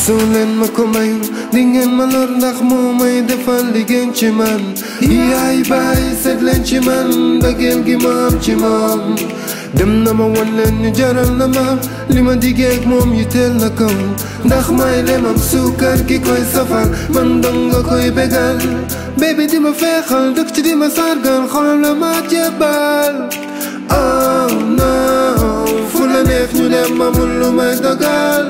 su leen ma ko mayul di ngeen ma lor ndax moo may defal li gën ci man yaay baay seet leen ci man mbëggeel gi ma am ci moom dem na ma wan leen ñu jaral na ma li ma diggeeg moom yi teel na kaw ndax may lemam suukar gi koy safal man dong nga koy bégal baby di ma feexal dëkk ci di ma sargal xolam la ma jébbal oh no fu la neex ñu dem amul lu may dogal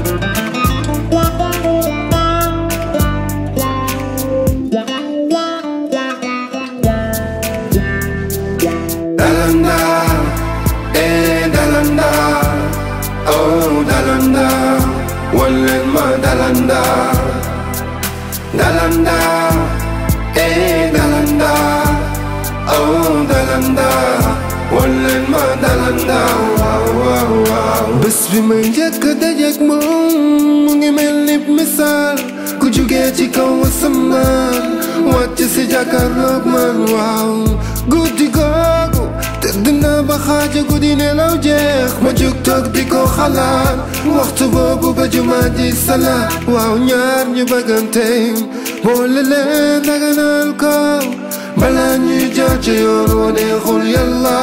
Dalanda, eh Dalanda, oh Dalanda, wallen ma Dalanda, Dalanda, eh Dalanda, oh Dalanda, wallen ma Dalanda, waaw waaw waaw. bés bi may njëkk a dajeek moom mu ngi mel ni misaal ku jugee ci kaw asamaan wàcc si jàkkaarloog man waaw guddi googu tëdd naa ba xaaja guddi nelaw jeex ma jug toog di ko xalaat waxtu boobu ba jumaa ji salaat waaw ñaar ñu bëggante boole leen daganal ko balaa ñuy jaar ci yoon wa neexul yàlla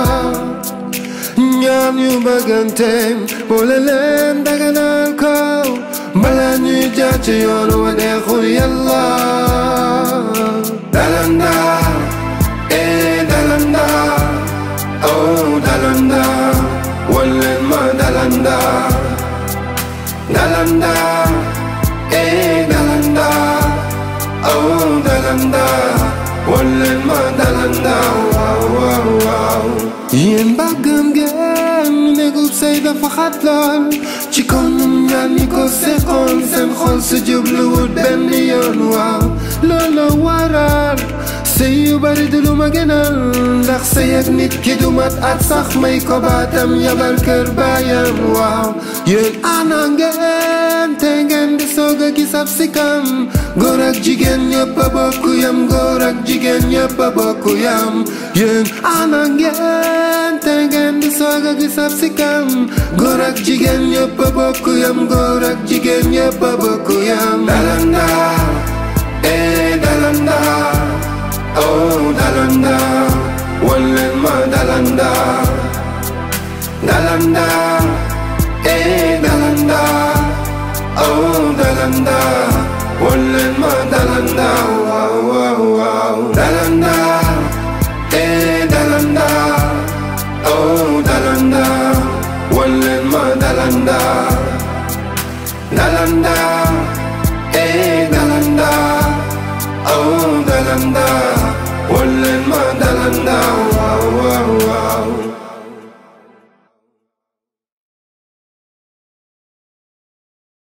ñaar ñu bëggante boole leen daganal ko balaa ñuy jaar ci yoon wa neexul yàlla dalanda eh dalanda oh dalanda wallen ma dalanda dalanda eh dalanda oh dalanda wallen ma dalanda waaw waaw waaw yéen mbàggam ngeen néegub sëy dafa xat lool ci kaw ñun ñaar ñi ko seqoon seen xol su jubluwut benn yoon waaw loolu waral sëy yu bari du lu ma gënal ndax sëy ak nit ki du mat at sax may ko baatam yabal kër baayam waaw yéen ana ngeen te ngeen di soog a gis ab sikam góor ak jigéen ñëpp a bokk yam góor ak jigéen ñëpp a bokk yam yéen ana ngeen te ngeen di soog a gis ab sikam góor ak jigéen ñëpp a bokk yam góor ak jigéen ñëpp a bokk yam dalanda eh dalanda oh dalanda wallen ma dalanda dalanda eh dalanda oh dalanda wallen ma dalanda waaw waaw waaw dalanda eh dalanda oh dalanda wallen ma dalanda dalanda eh dalanda oh dalanda wallen ma dalanda